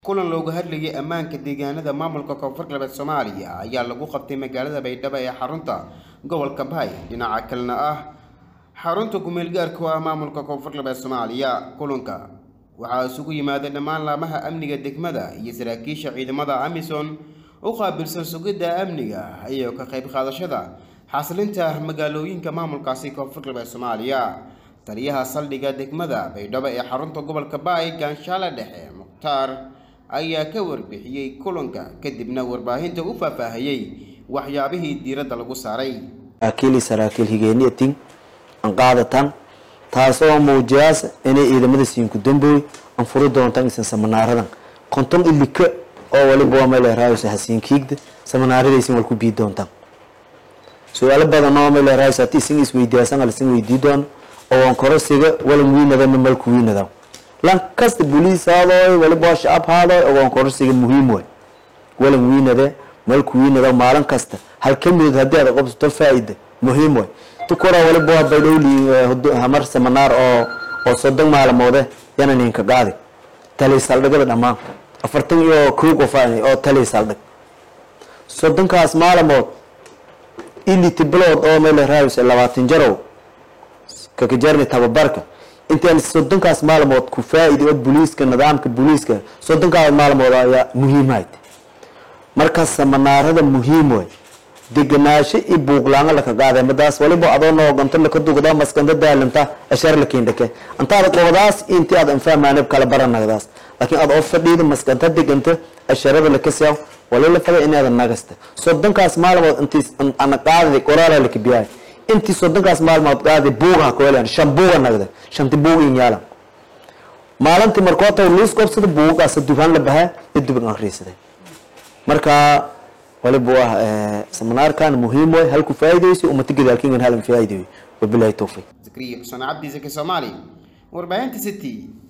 kulan looga hadlayay ammaanka deegaanada maamulka koonfur galbeed soomaaliya ayaa lagu qabtay magaalada baydhabo ee xarunta gobolka baay dhinaca kalena ah xarunta kumeel gaarka u ah maamulka koonfur galbeed soomaaliya kulanka waxaa isugu yimaaday dhammaan laamaha amniga degmada iyo saraakiisha ciidamada amison u qaabilsan sugidda amniga iyo ka qayb qaadashada xasilinta magaalooyinka maamulkaasi koonfur galbeed soomaaliya taliyaha saldhigga degmada baydhabo ee xarunta gobolka baay gaanshaale dhexe mukhtaar ayaa ka warbixiyey kulanka kadibna warbaahinta u faahfaahiyey waxyaabihii diiradda lagu saaray saraakiil saraakiil higeeniyatin aan qaadatan taasoo muujiyaas inay ciidamada siinku dambooy aan furi doontaan isan samanaaradan konton ilika oo waliba waa meel raayos hasiinkiigda samanaaradaysn wal ku bii doontaan su-aalo badan oo meel raayos haddii isin isweydiyaasan alisin weydii doono oo waan korosiga walan wiinadana malku wiinada lan kasta boliis haadooy waliba waa shacab haadooy oo waan korosiga muhiim way walan wiinade malku wiinada maalin kasta hal ka midod haddii aad qabsato faa-ida muhiim way tukura waliba waa baydhowli hamar samanaar oo oo soddon maalmoode yana ninka qaadi tali saldhigada dhammaan afartan iyo kow qof oo tali saldhig soddonkaas maalmood iliti bilood oo meel raayus labaatan jarow kakajarni tababarka intaan soddonkaas maalmood ku faa-iday oo booliiska nidaamka booliiska soddonkaas maalmood ayaa muhiimhayd marka samanaarada muhiim way deganaasho iyo buuqlaanga laka qaaday madaas waliba adoo nooganto laka dugda maskanta daalanta ashar la keendhake antaada qobadaas intii aad anfahmaanib kala baranagdaas laakiin aad oo fadhiida maskanta deganta asharada laka siyaw walila fada inaada nagasta soddonkaas maalmood intii ana qaaday qoraala laka biyaay intii soddonkaas maalmood qaaday buuga hakoelan shan buuga nagda shanti buug in yaalan maalintii markoota liis qobsada buugaas dukaan la bahaa iyo dubin akhriisaday marka waliba waa seminaarkan muhiim way halku faa'iideyso ummata gadaalkiingan halan faa'iideeyo wabilaahi tawfiiq zakriya xuseen cabdi zaki soomaali warbaahinta city